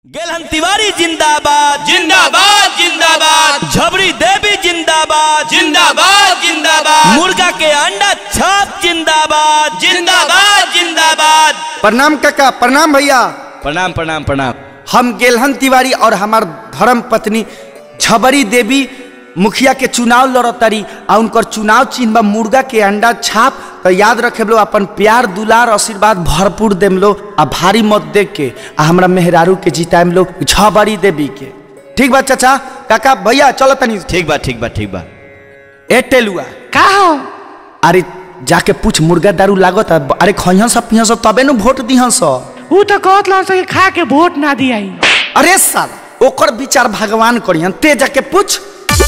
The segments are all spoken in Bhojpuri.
गेलहन तिवारी जिंदाबाद जिंदाबाद जिंदाबाद झबरी देवी जिंदाबाद जिंदाबाद जिंदाबाद मुर्गा के अंडा छाप जिंदाबाद जिंदाबाद जिंदाबाद प्रणाम काका प्रणाम भैया प्रणाम प्रणाम प्रणाम हम गेलहन तिवारी और हमार धर्म पत्नी झबरी देवी मुखिया के चुनाव लड़तारी आ उनकर चुनाव चिन्ह बा मुर्गा के अंडा छाप तो याद रखे लो अपन प्यार दुलार आशीर्वाद भरपूर देम लो आ भारी मत देख के आ हमरा मेहरारू के जिताएम लो झबरी देवी के ठीक बा चाचा काका भैया चलो तनी ठीक बा ठीक बा ठीक बा ए टेलुआ का हो अरे जाके पूछ मुर्गा दारू लागत आ, अरे खइहन सब पिहन सब तबे नु वोट दिहन सब ऊ तो कहत लड़ सके खा के वोट ना दियाई अरे साल ओकर विचार भगवान करिहन ते जाके पूछ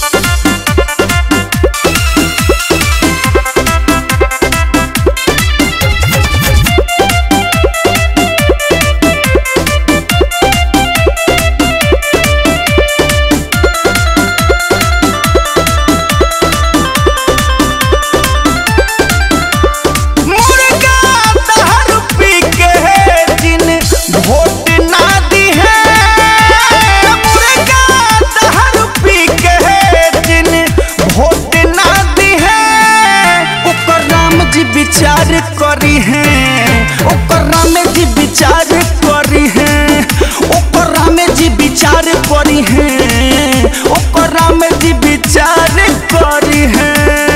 मुर्गा दारू पी के जिन वोट ना दी है मुर्गा दारू पी के जिन वोट ना दी है ओकर राम जी विचार करी है ओकर राम जी विचार करी है ओकर राम जी विचार करी है ओकर राम जी विचार करी है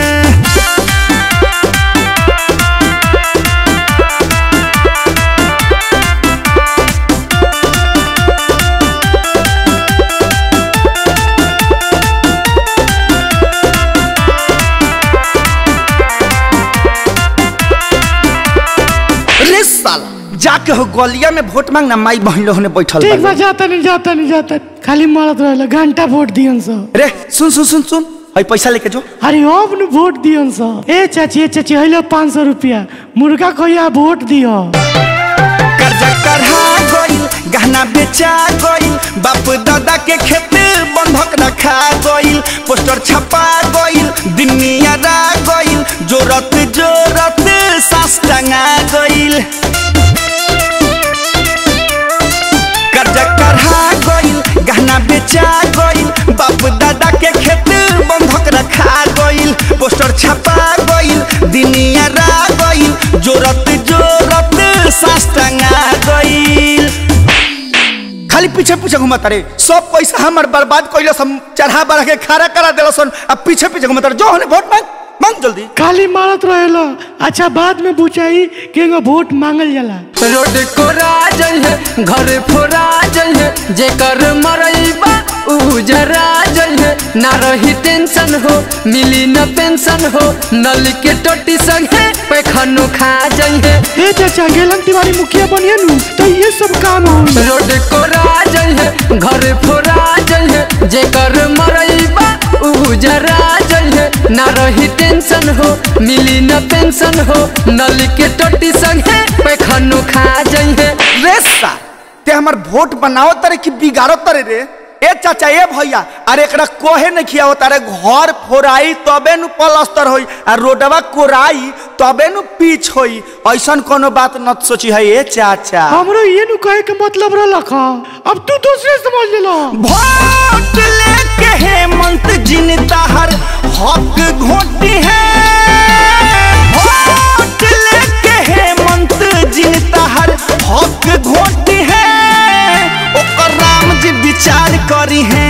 रे साला जाके हो गलिया में वोट मांगना माई बहन लोग ने बैठल ठीक बा बा जाता नहीं जाता नहीं जाता खाली मरत रहला घंटा वोट दियन सा रे सुन सुन सुन सुन हई पैसा लेके जो अरे अब न वोट दियन सा ए चाची ए चाची हइलो पाँच सौ रुपया मुर्गा कहिया वोट दियो कर्जा करहा गइल गहना बेचा गइल बाप दादा के खेत बंधक रखा गइल पोस्टर छपा गइल दुनिया रा गइल जोरत जोरत सास टंगा गइल कर्जा करहा गइल गहना बेचा गइल बाप दादा के खेत बंधक रखा गइल पोस्टर छपा गइल दुनिया रा गइल जोरत जोरत सास टंगा गइल खाली पीछे पीछे घुमता रे सब पैसा हमर बर्बाद कइलस हम चढ़ा बढ़ा के खड़ा करा देलसन अब पीछे पीछे घुमता रे जो हने वोट मांग मांग जल्दी खाली मारत रहेला अच्छा बाद में पूछाई कि वोट मांगल जाला रोड कोरा जइहे घर फोरा जइहे जेकर मरइबा उ जरा जइहे ना रही टेंशन हो मिली न पेंशन हो नल के टोटी संगे पैखनो खा जइहे ए चाचा गेलन तिवारी मुखिया बनिए नु तो ये सब काम हो रोड कोरा जइहे घर फोरा जइहे जेकर मरइबा उ जरा जइहे ना रही टेंशन हो मिली न पेंशन हो नल के टोटी संगे पैखनो खा जइहे रे सा ते हमर वोट बनाओ तरे कि बिगाड़ो तरे रे ए चाचा ए भैया अरे एकरा कोहे नहीं खियाओ तारे घर फोराई तबे नु प्लास्टर होई आ रोडवा कोराई तबे नु पीच होई ऐसन कोनो बात न सोची है ए चाचा हमरो ये नु कहे के मतलब रहला का अब तू दूसरे समझ लेलो वोट लेके हेमंत जिन ताहर हक घोटी है वोट लेके हेमंत जिन ताहर हक घोटी है ओकर राम जी विचार करी है